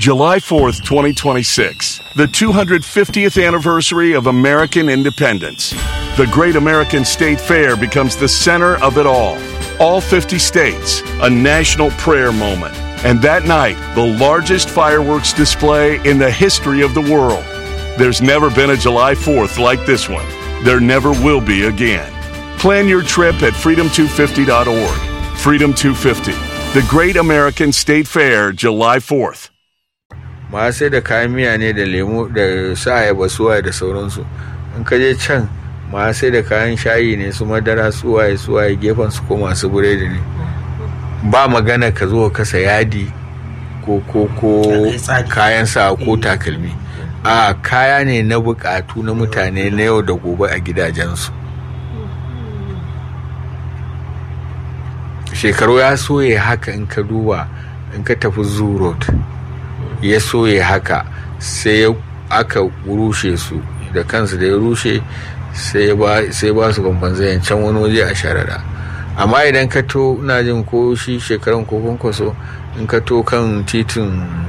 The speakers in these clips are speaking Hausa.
July 4th, 2026, the 250th anniversary of American independence. The Great American State Fair becomes the center of it all. All 50 states, a national prayer moment. And that night, the largest fireworks display in the history of the world. There's never been a July 4th like this one. There never will be again. Plan your trip at freedom250.org. Freedom 250, the Great American State Fair, July 4th. ma sai da kayan miya ne da lemu da su ayaba suwaye da sauransu in ka je can ma sai da kayan shayi ne su madara suwaye suwaye gefen su ko masu buredi ne ba magana ka zo ka kasa yadi ko ko ko kayan sa ko takalmi a kaya ne na bukatu na mutane na yau da gobe a gidajensu shekaru ya soye haka in ka duba in ka tafi zoo road ya soye haka sai aka rushe su da kansu da ya rushe sai ba su kwamfanzayen can wani waje a sharara amma idan ka to ina jin ko shi shekaran ko kwankwaso in ka to kan titin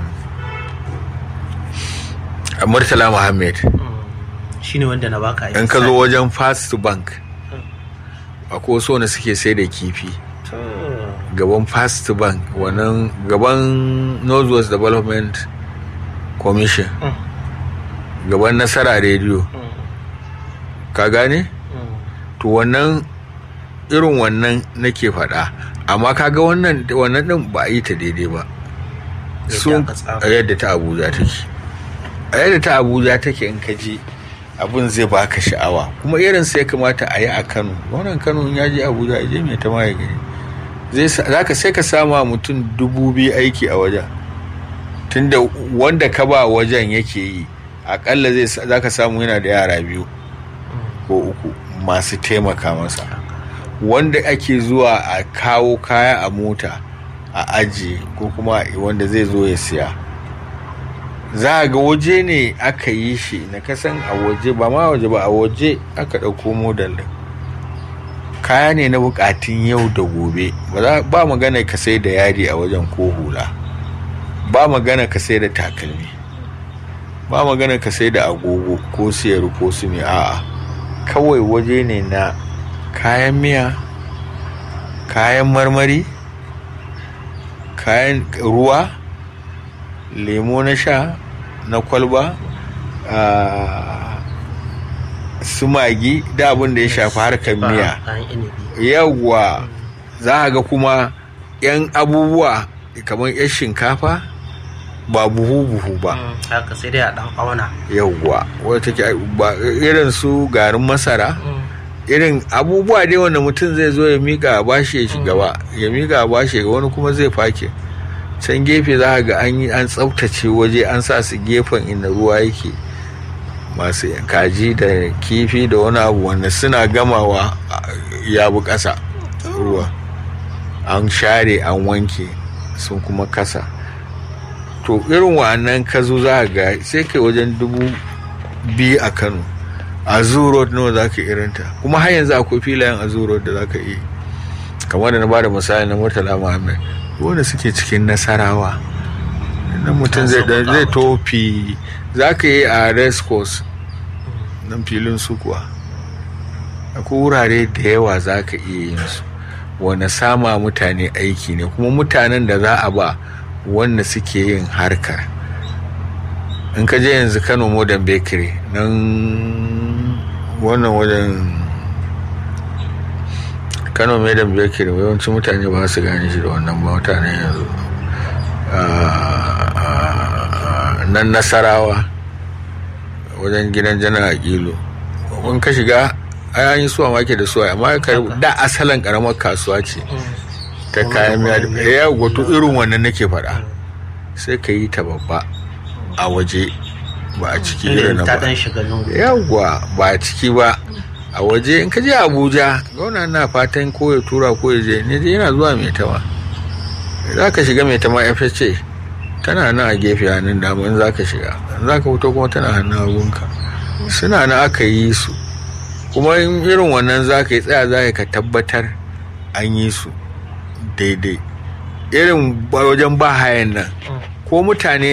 murtala muhammad shi ne wanda na baka in ka zo wajen fast bank akwai wasu wanda suke sai da kifi gaban fast bank wannan gaban northwest development commission gaban nasara radio ka gane to wannan irin wannan nake faɗa amma kaga wannan wannan din ba a yi ta daidai ba sun yadda ta abuja take a yadda ta abuja take in ka je abin zai baka sha'awa kuma irin sai kamata a yi a kano wannan kano ya je abuja ya je mai ta maye gari zaka sai ka sama mutum dubu biyu aiki a wajen tunda wanda ka ba wajen yake yi akalla zai zaka samu yana da yara biyu ko uku masu taimaka masa wanda ake zuwa a kawo kaya a mota a aji ko kuma wanda zai zo ya siya za a ga waje ne aka yi shi na kasan a waje ba ma waje ba a waje aka ɗauko modal din kaya ne na bukatun yau da gobe ba magana ka sai da yadi a wajen ko hula ba magana ka sai da takalmi ba magana ka sai da agogo ko siyar ko su ne a'a kawai waje ne na kayan miya kayan marmari kayan ruwa lemo na sha na kwalba su magi da abin da ya shafi harkar miya yawwa za a ga kuma 'yan abubuwa kamar 'yan shinkafa ba buhu-buhu ba haka sai dai a dan auna yawwa wadda take ba irin su garin masara irin abubuwa dai wanda mutum zai zo ya mika a bashi ya shiga ba ya mika a bashi ga wani kuma zai fake can gefe za ga an yi an tsaftace waje an sa su gefen inda ruwa yake masu kaji da kifi da wani abu wanda suna gamawa ya bu ƙasa ruwa an share an wanke sun kuma kasa to irin wa'annan kazo za ga sai kai wajen dubu biyu a kano a road nawa za ka irinta kuma har yanzu akwai filayen a road da za ka yi kamar da na bada misali na murtala muhammad wanda suke cikin nasarawa nan mutum zai tofi za ka yi a race course nan filin su kuwa akwai wurare da yawa za ka iya yin su wanda sama mutane aiki ne kuma mutanen da za a ba wanda suke yin harkar in ka je yanzu kano modern bakery nan wannan wajen kano modern bakery yawancin mutane ba su gane shi da wannan ba mutane yanzu nan nasarawa wajen gidan janar aƙilu in ka shiga an yi suwa make da suwa amma da asalin karamar kasuwa ce ta kayan miya da ya wato irin wannan nake faɗa sai ka yi ta babba a waje ba a ciki irin na ba yawwa ba a ciki ba a waje in ka je abuja gauna na fatan ko ya tura ko ya je ne yana zuwa mai tama za ka shiga mai tama fsc tana nan a gefe hannun dama in za ka shiga za ka fito kuma tana hannun hagunka suna na aka yi su kuma irin wannan za ka yi tsaya za ka tabbatar an yi su daidai irin wajen ba hayan nan ko mutane